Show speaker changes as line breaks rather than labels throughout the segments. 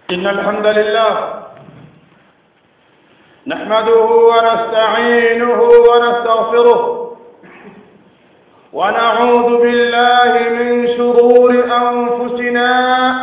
إن الحمد لله نحمده ونستعينه ونستغفره ونعوذ بالله من شرور أنفسنا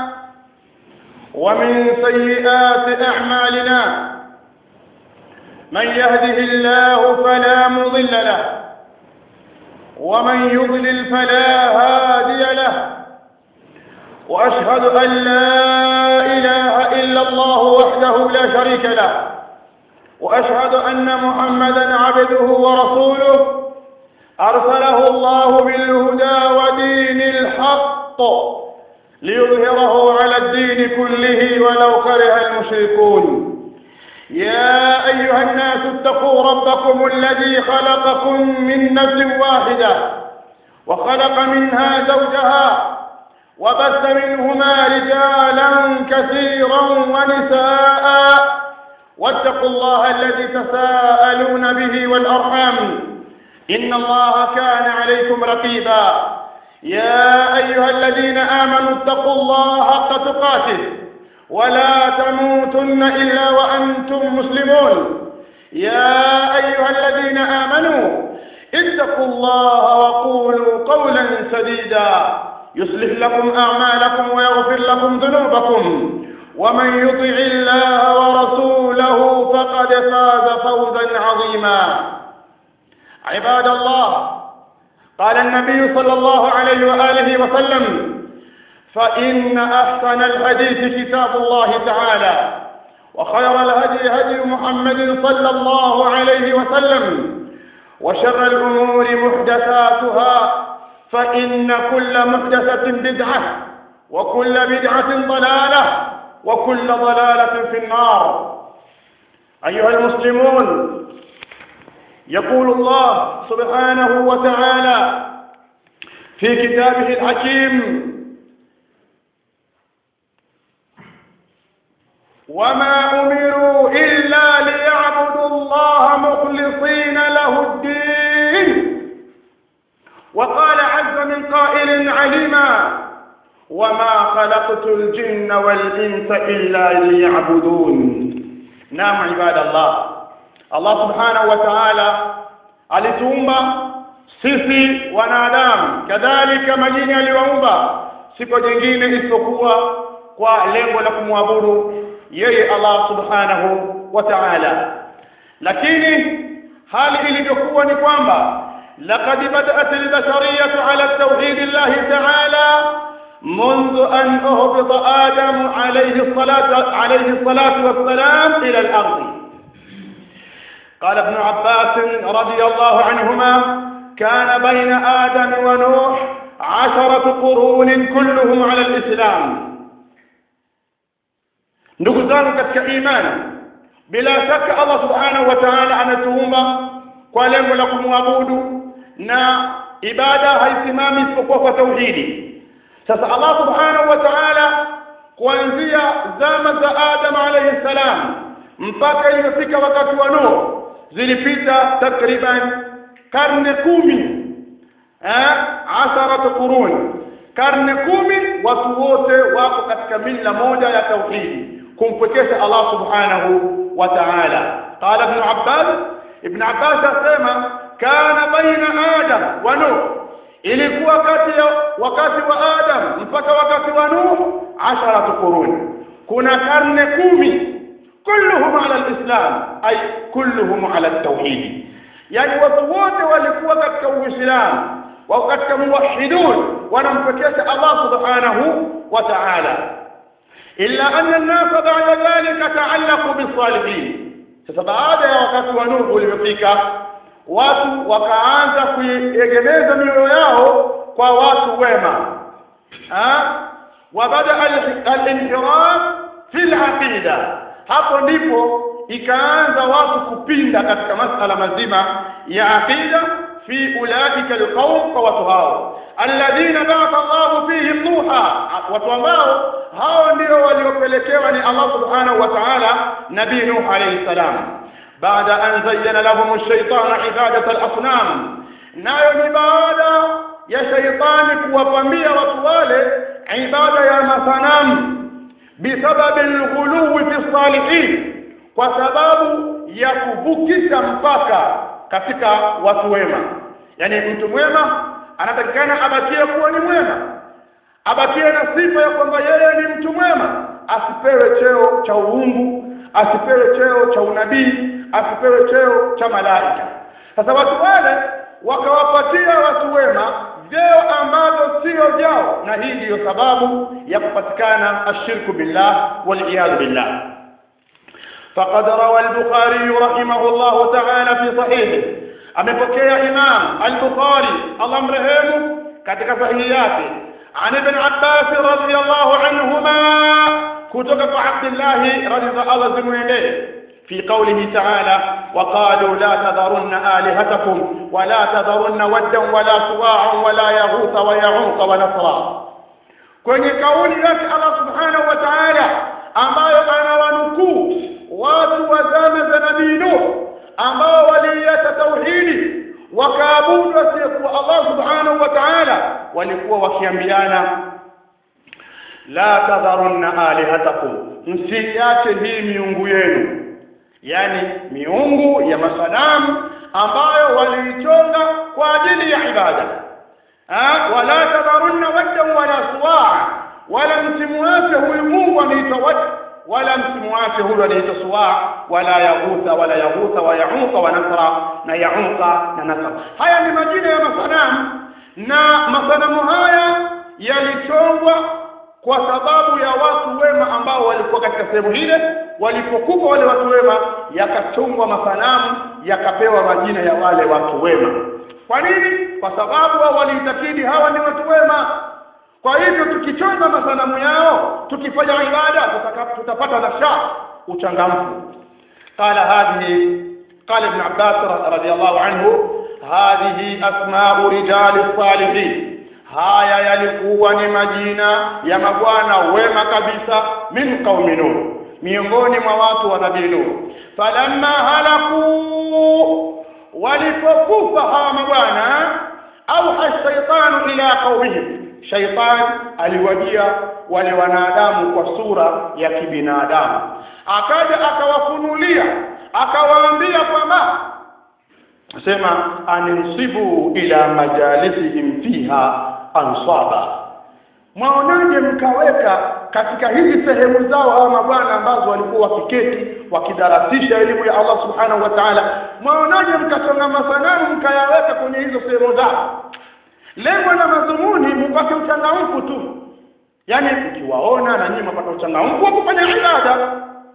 ومن سيئات أعمالنا من يهده الله فلا مضل له ومن يضلل فلا هادي له وأشهد أن لا إله إلا الله وحده لا شريك له وأشهد أن محمدا عبده ورسوله أرسله الله بالهدى ودين الحق ليظهره على الدين كله ولو كره المشركون يا أيها الناس اتقوا ربكم الذي خلقكم من نفس واحدة وخلق منها زوجها وبث منهما رجالا كثيرا ونساء واتقوا الله الذي تساءلون به والأرحام إن الله كان عليكم رقيبا يا أيها الذين آمنوا اتقوا الله حق تقاته ولا تموتن إلا وأنتم مسلمون يا أيها الذين آمنوا اتقوا الله وقولوا قولا سديدا يصلح لكم أعمالكم ويغفر لكم ذنوبكم ومن يطع الله ورسوله فقد فاز فوزا عظيما عباد الله قال النبي صلى الله عليه وآله وسلم فإن أحسن الحديث كتاب الله تعالى وخير الهدي هدي محمد صلى الله عليه وسلم وشر الأمور محدثاتها فإن كل محدثة بدعة وكل بدعة ضلالة وكل ضلالة في النار أيها المسلمون يقول الله سبحانه وتعالى في كتابه الحكيم وما أمروا إلا ليعبدوا الله مخلصين له الدين وقال عز من قائل عليما وما خلقت الجن والإنس إلا ليعبدون نعم عباد الله Allah subhanahu wa ta'ala alituumba sisi wanadamu kadhalika majini aliwaumba siku jingine isipokuwa kwa lengo la kumwabudu yeye Allah subhanahu wa ta'ala lakini hali ilivyokuwa ni kwamba laqad bada'at al-bashariyatu ala tawhid Allah ta'ala منذ أن أهبط آدم عليه الصلاة عليه الصلاة والسلام إلى الأرض قال ابن عباس رضي الله عنهما كان بين آدم ونوح عشرة قرون كلهم على الإسلام ndugu zangu katika imani bila shaka Allah subhanahu wa ta'ala ametuumba kwa lengo la kumwabudu na ibada haisimami isipokuwa kwa tauhidi sasa Allah subhanahu wa ta'ala kuanzia zama za Adam alayhi salam mpaka ilipofika wakati wa Nuh zilipita takriban karne kumi eh asharat qurun karne kumi watu wote wako katika mila moja ya tauhidi kumpwekesha Allah subhanahu wa ta'ala qala ibn Abbas ibn Abbas asema kana baina Adam wa Nuh ilikuwa kati ya wakati wa Adam mpaka wakati wa Nuh asharat qurun kuna karne kumi kulluhum ala alislam ay kulluhum ala tauhid yani watu wote walikuwa katika uislamu wao katika muwahhidun wanampekesha Allah subhanahu wa ta'ala illa anna an-nas ba'da dhalika ta'allaqu bis-salihin sasa baada ya wakati wa Nuh ulipofika watu wakaanza kuiegemeza mioyo yao kwa watu wema wa bada al-inhiraf fi al-aqida hapo ndipo ikaanza watu kupinda katika masala mazima ya aqida fi ulaika alqaum kwa watu hao alladhina ba'atha Allah fihim nuha watu ambao hao ndio waliopelekewa ni Allah subhanahu wa ta'ala nabii nuh alayhi salam baada an zayyana lahum ash-shaytanu ibadat al-asnam nayo ni baada ya shaitani kuwapambia watu wale ibada ya masanamu bisababi alghuluwi fi salihin kwa sababu ya kuvukisha mpaka katika watu wema yani mtu mwema anatakikana abakie kuwa ni mwema abakie na sifa ya kwamba yeye ni mtu mwema asipewe cheo cha uungu asipewe cheo cha unabii asipewe cheo cha malaika sasa watu wale wakawapatia watu wema vyeo ambavyo sio vyao na hii ndiyo sababu ya kupatikana ashirku billah waliyadhu billah فقد روى البخاري رحمه الله تعالى في صحيحه amepokea Imam Al-Bukhari Allah mrehemu katika sahihi yake عن ابن عباس رضي الله عنهما kutoka kwa Abdullah radhi Allah zimwendee في قوله تعالى وقالوا لا تذرن آلهتكم ولا تذرن ودا ولا سواعا ولا يغوث ويعوق ونصرا kwenye kauli yake Allah subhanahu wa ta'ala ambayo anawanukuu watu wa zama za nabii Nuh ambao waliiacha tauhidi wakaabudu asiyekuwa Allah subhanahu wa ta'ala walikuwa wakiambiana la tadharunna alihatakum msiache hii miungu yenu yani miungu ya masanamu ambayo waliichonga kwa ajili ya ibada ha? wala tadharunna waddan wala suwaa wala msimuache huyu mungu anaitwa wad wala msimuache huyu anaitwa suwaa wala yaghutha wala yaghutha wa yauqa wa nasra na yauqa na nasra haya ni majina ya masanamu na masanamu haya yalichongwa kwa sababu ya watu wema ambao walikuwa katika sehemu ile walipokufa wale watu wema yakachongwa masanamu yakapewa majina ya wale watu wema kwa nini kwa sababu wao waliitakidi hawa ni watu wema kwa hivyo tukichonga masanamu yao tukifanya ibada tutapata nasha uchangamfu qala hadhihi qala ibn abbas radiyallahu anhu hadhihi asma'u rijali salihin haya yalikuwa ni majina ya mabwana wema kabisa min qaumi nuh miongoni mwa watu wa nabii nuh falamma halaku walipokufa hawa mabwana auha shaitanu ila qaumihim shaitan aliwajia wale wanadamu kwa sura ya kibinadamu akaja akawafunulia akawaambia kwamba sema aninsibu ila majalisihim fiha ansaba mwaonaje mkaweka katika hizi sehemu zao hawa mabwana ambazo walikuwa wakiketi wakidarasisha elimu ya Allah subhanahu wa ta'ala mwaonaje mkachonga masanamu mkayaweka kwenye hizo sehemu zao lengo na madhumuni mpate uchangamfu tu yani ukiwaona na nyinyi mpata uchangamfu wa kufanya ibada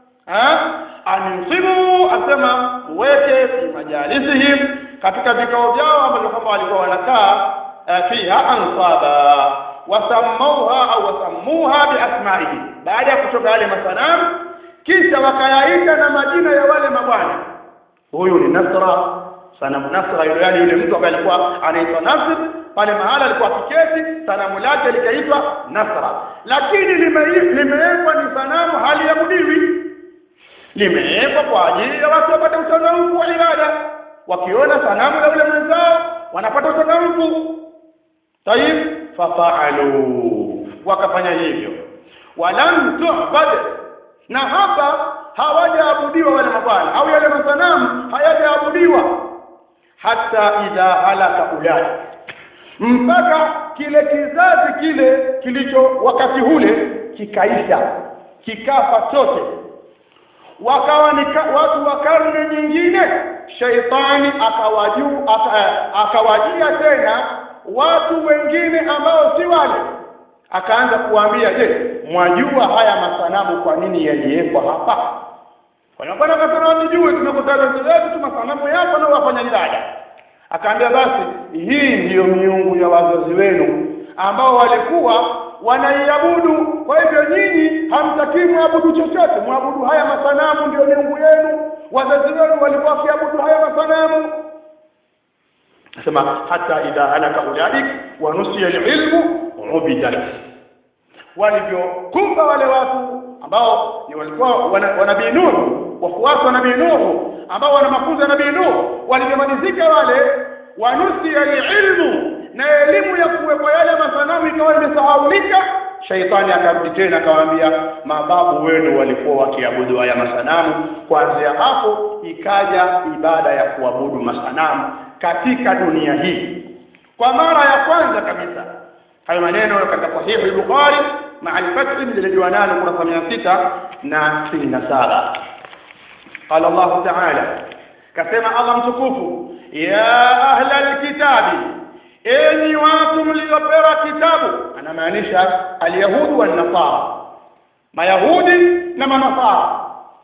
aninsibu asema weke fi majalisihim katika vikao vyao ambavyo kwamba walikuwa wanakaa fiha ansaba wasammauha au wasammuha biasmaihi baada ya kutoka yale masanamu kisha wakayaita na majina ya wale mabwana huyu ni nasra sanamu nasra yule yani yule mtu ambaye alikuwa anaitwa nasr pale mahala alikuwa akiketi sanamu lake likaitwa nasra lakini limewekwa ni sanamu haliabudiwi limewekwa kwa ajili ya watu wapate uchangamfu wa ibada wakiona sanamu la yule mwenzao wanapata uchangamfu tayib fafaalu wakafanya hivyo walam tu'bad na hapa hawajaabudiwa wale mabwana au yale masanamu hayajaabudiwa hata idha halaka ulai mpaka kile kizazi kile kilicho wakati ule kikaisha kikafa chote wakawa ni watu wa karne nyingine shaitani akawaju akawajia tena watu wengine ambao si wale akaanza kuambia je mwajua haya masanamu kwa nini yaliwekwa hapa wanakwenda kasema watujue tumekutana zetu tu masanamu yapo na wafanya ibada akaambia basi hii ndiyo miungu ya wazazi wenu ambao walikuwa wanaiabudu kwa hivyo nyinyi hamtakii mwabudu chochote mwabudu haya masanamu ndio miungu yenu wazazi wenu walikuwa wakiabudu haya masanamu nasema hata idha halaka ulaik wa nusiya alilmu ubidat walivyokumba wale watu ambao ni walikuwa wanabii Nuhu wafuasi wa nabii Nuhu ambao wana mafunzo ya nabii Nuhu walivyomalizika wale wanusiya alilmu na elimu ya kuwekwa yale masanamu ikawa imesahaulika shaitani akarudi tena akamwambia mababu wenu walikuwa wakiabudu haya masanamu kuanzia hapo ikaja ibada ya kuabudu masanamu katika dunia hii kwa mara ya kwanza kabisa hayo maneno katika sahihi al-Bukhari مع الفتح للجوانان kurasa mia sita na sitini na saba قال الله تعالى kasema Allah mtukufu ya ahla alkitabi enyi watu mliopewa kitabu anamaanisha alyahudi wan nasara mayahudi na manasara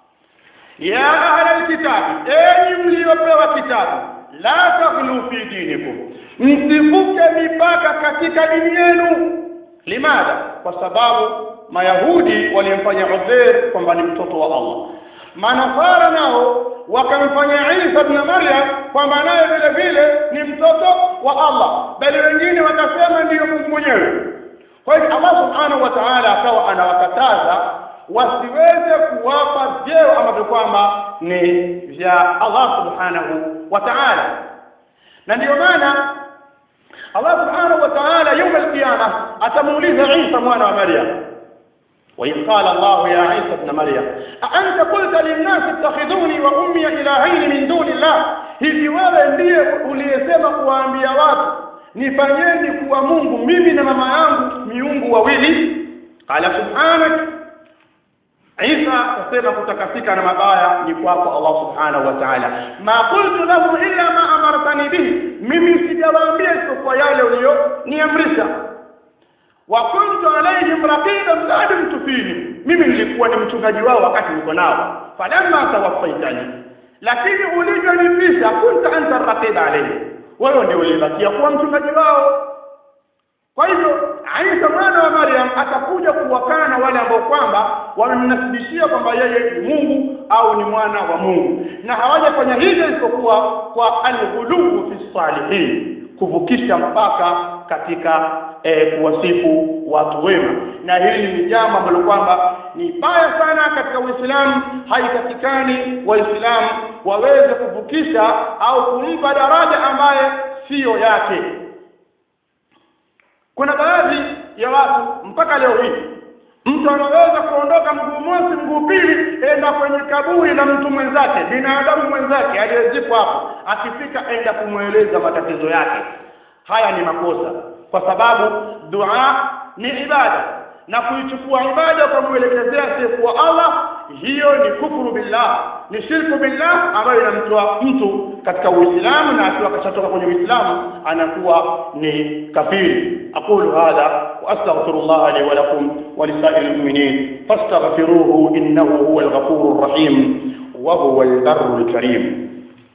ya ahla alkitabi enyi mliopewa kitabu la taghlu fi dinikum msivuke mipaka katika dini yenu limadha kwa sababu mayahudi walimfanya Uzair kwamba ni mtoto wa Allah manasara nao wakamfanya Isa ibn Maryam kwamba naye vile vile ni mtoto wa Allah bali wengine wakasema ndiyo Mungu mwenyewe kwa hiyo Allah subhanahu wa ta'ala akawa anawakataza wasiweze kuwapa vyeo ambavyo kwamba ni vya Allah subhanahu wa ta'ala na ndiyo maana Allah subhanahu wa ta'ala يوم القيامة atamuuliza Isa mwana wa Maryam وإذ قال الله يا عيسى ابن مريم أأنت قلت للناس اتخذوني وأمي إلهين من دون الله hivi wewe ndiye uliyesema kuwaambia watu nifanyeni kuwa Mungu mimi na mama yangu miungu wawili qala subhanak Isa akasema kutakasika na mabaya ni kwako Allah subhanahu wa ta'ala ma qultu lahum illa ma amartani bihi mimi sijawaambia isipokuwa yale uliyoniamrisha wa kuntu alaihim raqiban ba'da mtufini mimi nilikuwa ni mchungaji wao wakati niko nao falamma tawaffaitani lakini ulivyonipisha kunta anta raqib alayhi wewe ndio ulibakia kuwa mchungaji wao kwa hivyo Isa mwana wa Maryam atakuja kuwakana wale ambao kwamba wamemnasibishia kwamba yeye ni Mungu au ni mwana wa Mungu na hawajafanya hivyo isipokuwa kwa alghulubu fi salihin kuvukisha mpaka katika e, kuwasifu watu wema na hili ni jambo ambalo kwamba ni baya sana katika Uislamu haitakikani waislamu waweze kuvukisha au kumpa daraja ambaye siyo yake kuna baadhi ya watu mpaka leo hii mtu anaweza kuondoka mguu mosi mguu pili enda kwenye kaburi la mtu mwenzake binadamu mwenzake aliyezikwa hapo akifika enda kumweleza matatizo yake haya ni makosa kwa sababu dua ni ibada na kuichukua ibada kwa mwelekezea asiyekuwa Allah hiyo ni kufuru billah ni shirku billah ambayo inamtoa mtu katika Uislamu na akiwa kashatoka kwenye Uislamu anakuwa ni kafiri aqulu hadha wa astaghfirullah li wa lakum wa lisairil mu'minin fastaghfiruhu innahu huwal ghafurur rahim wa huwal barrul karim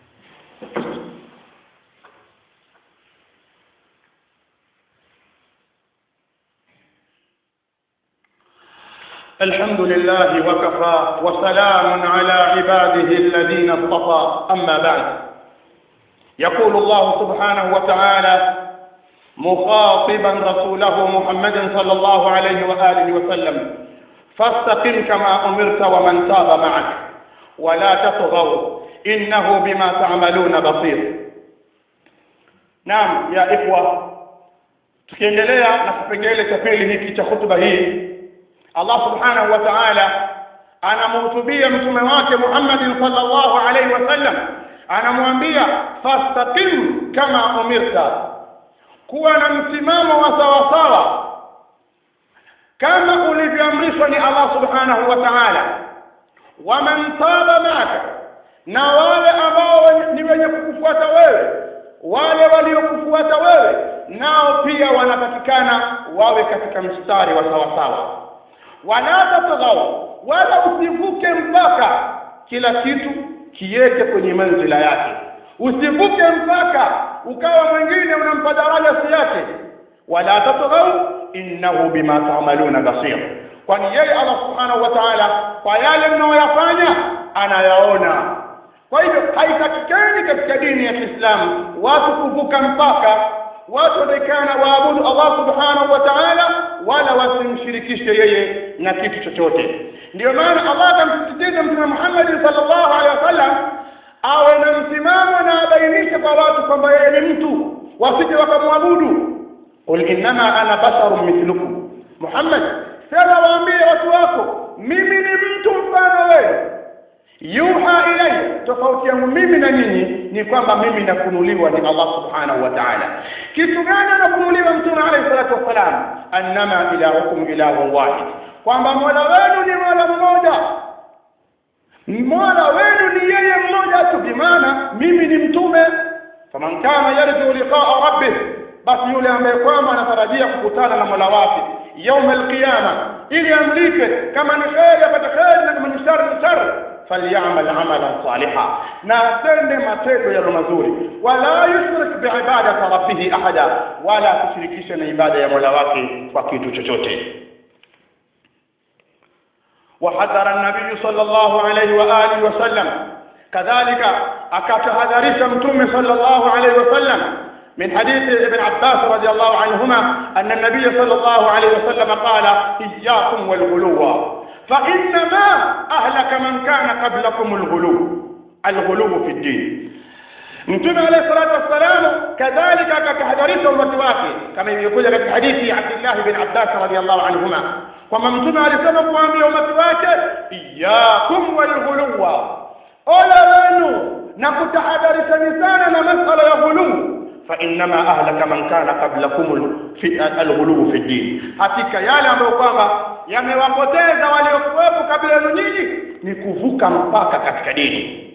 الحمد لله وكفى وسلام على عباده الذين اصطفى أما بعد يقول الله سبحانه وتعالى مخاطبا رسوله محمد صلى الله عليه وآله وسلم فاستقم كما أمرت ومن تاب معك ولا تطغوا إنه بما تعملون بصير نعم يا إخوة tukiendelea na kipengele cha pili hiki cha hutuba hii Allah subhanahu wa ta'ala anamhutubia mtume wake Muhammad sallallahu alaihi wasallam anamwambia fastaqim kama umirta kuwa na msimamo wa sawa sawa kama ulivyoamrishwa ni Allah subhanahu wa ta'ala waman taba maka na wale ambao ni wenye kukufuata wewe wale waliokufuata wewe nao pia wanapatikana wawe katika mstari wa sawa sawa wala tatghaw wala usivuke mpaka kila kitu kiweke kwenye manzila yake usivuke mpaka ukawa mwingine unampa daraja si yake wala tatghaw innahu bima ta'maluna basir kwani yeye Allah subhanahu wa ta'ala kwa yale mnayoyafanya anayaona kwa hivyo haitakikani katika dini ya Kiislamu watu kuvuka mpaka watu wanaikana waabudu Allah subhanahu wa ta'ala wala wasimshirikishe yeye na kitu chochote ndio maana Allah akamsisitiza mtume Muhammad sallallahu alaihi wasallam awe na msimamo na abainishe kwa watu kwamba yeye ni mtu wasije wakamwabudu qul innama ana basharun mithlukum Muhammad sema waambie watu wako mimi ni mtu mfano wewe yuha ilayya tofauti yangu mimi na nyinyi ni kwamba mimi nafunuliwa ni Allah subhanahu wa ta'ala kitu gani anafunuliwa mtume alayhi salatu wassalam annama ilahukum ilahu wahid kwamba mola wenu ni mola mmoja mola wenu ni yeye mmoja tu bimaana mimi ni mtume faman kana yarju liqaa rabbih basi yule ambaye kwamba anatarajia kukutana na mola wake يوم القيامة ili amlipe kama ni kheri apate kheri na kama ni shari ni shari falyamal amalan saliha na atende matendo yalo mazuri wala yushrik biibadati rabbih ahada wala kushirikisha na ibada ya mola wake kwa kitu chochote وحذر النبي صلى الله عليه وآله وسلم كذلك أكتهذرش متوم صلى الله عليه وسلم من حديث ابن عباس رضي الله عنهما أن النبي صلى الله عليه وسلم قال إياكم والغلو فإنما أهلك من كان قبلكم الغلو الغلو في الدين mtume alayhi salatu wassalam kadhalika akatahadharisha umati wake kama ilivyokuja katika hadithi ya Abdullah bin Abbas radhiyallahu anhuma kwamba mtume alisema kuambia umati wake iyyakum walghuluwa ole wenu na kutahadharishani sana na masala ya ghuluu فإنما أهلك من كان قبلكم في الغلو في الدين hakika yale ambayo kwamba yamewapoteza waliokuwepo kabla yenu nyinyi ni kuvuka mpaka katika dini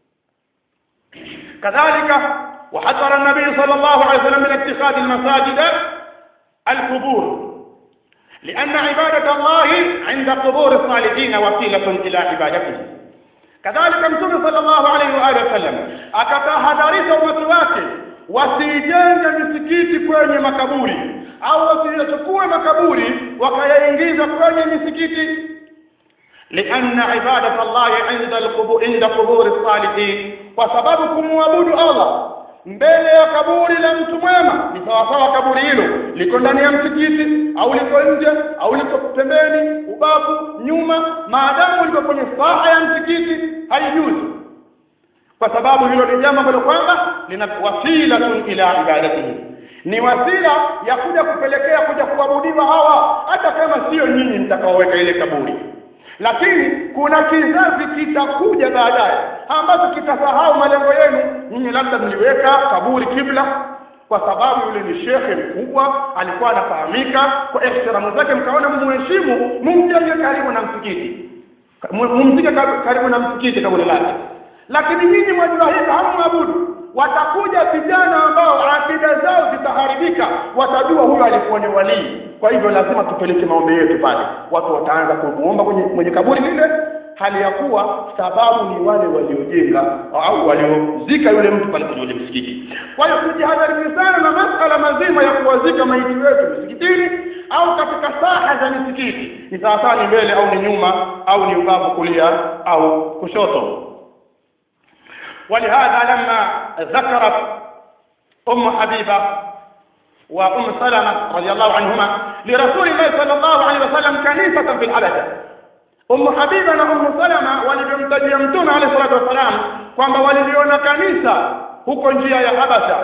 كذلك وحذر النبي صلى الله عليه وسلم من اتخاذ المساجد القبور لأن عبادة الله عند قبور الصالحين وسيلة إلى عبادته كذلك متوم صلى الله عليه وآله وسلم akatahadharisha umati wake wasijenge misikiti kwenye makaburi au wasiyachukue makaburi wakayaingiza kwenye misikiti لأن عبادة الله عند القبور عند قبور الصالحين وسبب kumwabudu Allah mbele ya kaburi la mtu mwema ni sawasawa kaburi hilo liko ndani ya msikiti au liko nje au liko pembeni ubavu nyuma maadamu liko kwenye saha ya msikiti haijuzi kwa sababu hilo ni jambo ambalo kwamba lina wasilatun ila ibadatihi ni wasila ya kuja kupelekea kuja kuabudiwa hawa hata kama sio nyinyi mtakaoweka ile kaburi lakini kuna kizazi kitakuja baadaye ambacho kitasahau malengo yenu nyinyi labda mliweka kaburi kibla kwa sababu yule ni shekhe mkubwa alikuwa anafahamika kwa ihtiramu zake mkaona mheshimu mumjenge karibu na msikiti mumzike karibu na msikiti kaburi lake lakini nyinyi mwajua hivi hamwabudu watakuja vijana ambao akida zao zitaharibika watajua huyo alikuwa ni walii kwa hivyo lazima tupeleke maombi yetu pale watu wataanza kumuomba kwenye, kwenye kaburi lile hali ya kuwa sababu ni wale waliojenga au waliozika yule mtu pale kwenye ule msikiti kwa hiyo tujihadharini sana na masala mazima ya kuwazika maiti wetu misikitini au katika saha za misikiti ni sawasawa ni mbele au ni nyuma au ni ubavu kulia au kushoto ولهذا لما ذكرت أم حبيبة وأم سلمة رضي الله عنهما لرسول الله صلى الله عليه وسلم كنيسة في الحبشة أم حبيبة وأم سلمة ولبمتجي متون عليه الصلاة والسلام kwamba waliliona kanisa huko njia ya Habasha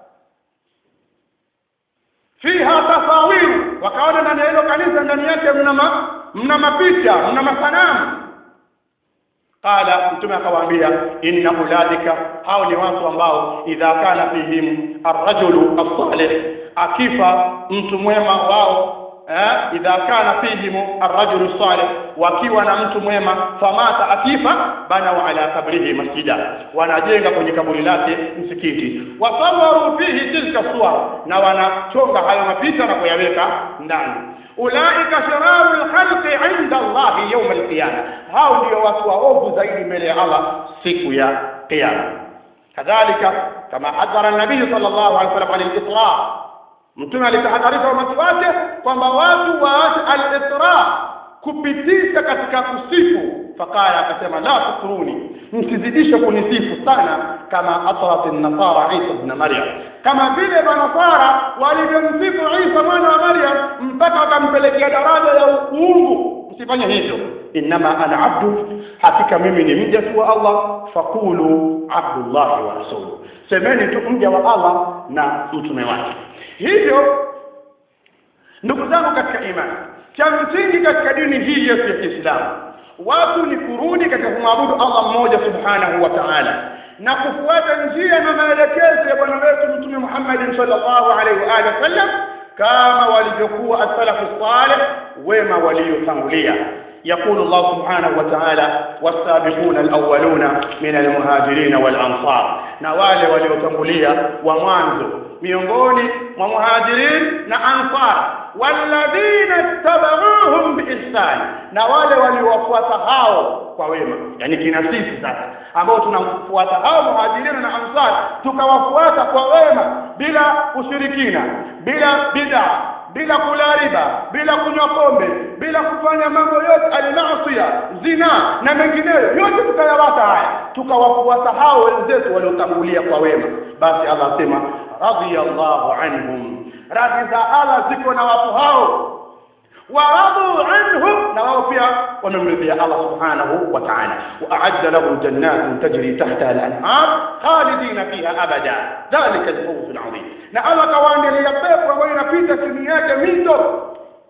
fiha tasawiru wakaona ndani ya hilo kanisa ndani yake mna ma, mna mapicha mna masanamu qala mtume akawaambia inna uladika hao ni watu ambao idha kana fihim arrajulu as-salih akifa mtu mwema wao eh, idha kana fihim arrajulu salih wakiwa na mtu mwema famata akifa bana ala kabrihi masjida wanajenga kwenye kaburi lake msikiti wasawaru fihi tilka suwar na wanachonga hayo mapicha na kuyaweka ndani ulaika shiraru lkhalqi inda Allahi yawm alqiyama, hao ndio watu waovu zaidi mbele ya Allah siku ya Kiyama. Kadhalika kama hadhara nabii sallallahu alaihi wasallam an al-isra, mtume alitahadharisha umati wake kwamba watu waache al-isra, kupitisha katika kusifu. Fakala akasema la tukuruni, msizidishe kunisifu sana, kama atrat an-nasara Isa ibn Maryam, kama vile manasara walivyomsifu Isa mwana wa Maryam mpaka wakampelekea daraja ya uungu. Msifanye hivyo. Innama ana abdu, hakika mimi ni mja tu wa Allah. Fakulu abdullahi wa rasuluhu, semeni tu mja wa Allah na mtume wake. Hivyo ndugu zangu katika imani cha msingi katika dini hii yetu ya Kiislamu watu ni kurudi katika kumwabudu Allah mmoja subhanahu wa ta'ala na kufuata njia na maelekezo ya bwana wetu mtume Muhammad sallallahu alaihi wa alihi wasallam kama walivyokuwa as-salafu salih wema waliotangulia يقول الله سبحانه وتعالى والسابقون الأولون من المهاجرين والأنصار نوال وليتنبليا ومانزو miongoni mwa muhajirin na ansar walladhina tabauhum biihsan na wale waliowafuata hao kwa wema yani kina sisi sasa ambao tunamfuata hao muhajirin na ansar tukawafuata kwa wema bila ushirikina bila bid'a bila kula riba bila kunywa pombe bila kufanya mambo yote almaasiya zina na mengineyo yote tukayawata haya tukawafuata hao wenzetu waliotangulia kwa wema basi Allah asema radiyallahu anhum radhi za Allah ziko na watu hao waradu anhu na wao pia wamemridhia Allah subhanahu wa ta'ala wa a'adda lahum jannatin tajri tahtaha al-anhar khalidina fiha abada dhalika al-fawz al-'azim na Allah kawaandalia pepo ambayo inapita chini yake mito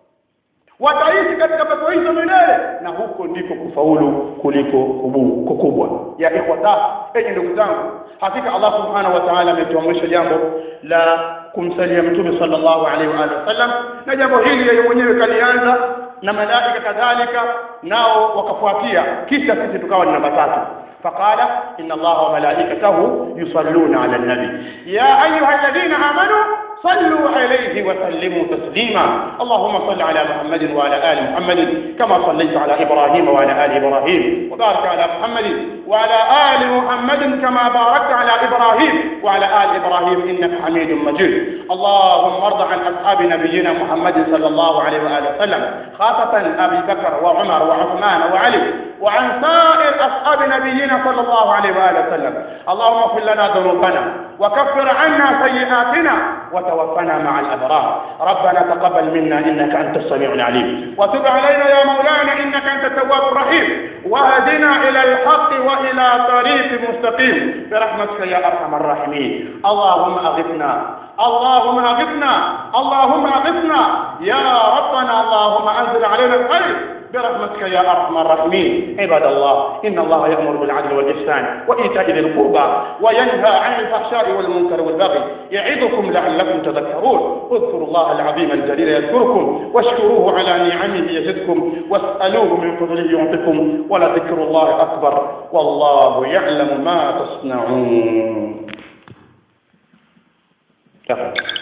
wataishi katika pepo hizo milele na huko ndiko kufaulu kuliko kubu, kukubwa ya ikhwata enyi ndugu zangu hakika Allah subhanahu wa ta'ala ametuamrisha jambo la kumsalia mtume sallallahu alaihi wa alihi wasallam na jambo hili yeye mwenyewe kalianza na malaika kadhalika nao wakafuatia kisha sisi tukawa ni namba tatu فقال إن الله وملائكته يصلون على النبي يا أيها الذين آمنوا صلوا عليه وسلموا تسليما اللهم صل على محمد وعلى آل محمد كما صليت على إبراهيم وعلى آل إبراهيم وبارك على محمد وعلى آل محمد كما باركت على إبراهيم وعلى آل إبراهيم إنك حميد مجيد اللهم ارض عن أصحاب نبينا محمد صلى الله عليه وآله وسلم خاصة أبي بكر وعمر وعثمان وعلي وعن سائر أصحاب نبينا صلى الله عليه وآله وسلم اللهم اغفر لنا ذنوبنا وكفر عنا سيئاتنا وتوفنا مع الأبرار ربنا تقبل منا إنك أنت السميع العليم وتب علينا يا مولانا إنك أنت التواب الرحيم واهدنا إلى الحق وإلى طريق مستقيم برحمتك يا أرحم الراحمين اللهم أغثنا اللهم أغثنا اللهم أغثنا يا ربنا اللهم أنزل علينا الخير برحمتك يا ارحم الراحمين عباد الله ان الله يامر بالعدل والاحسان وايتاء ذي القربى وينهى عن الفحشاء والمنكر والبغي يعظكم لعلكم تذكرون اذكروا الله العظيم الجليل يذكركم واشكروه على نعمه يزدكم واسالوه من فضله يعطكم ولذكر الله اكبر والله يعلم ما تصنعون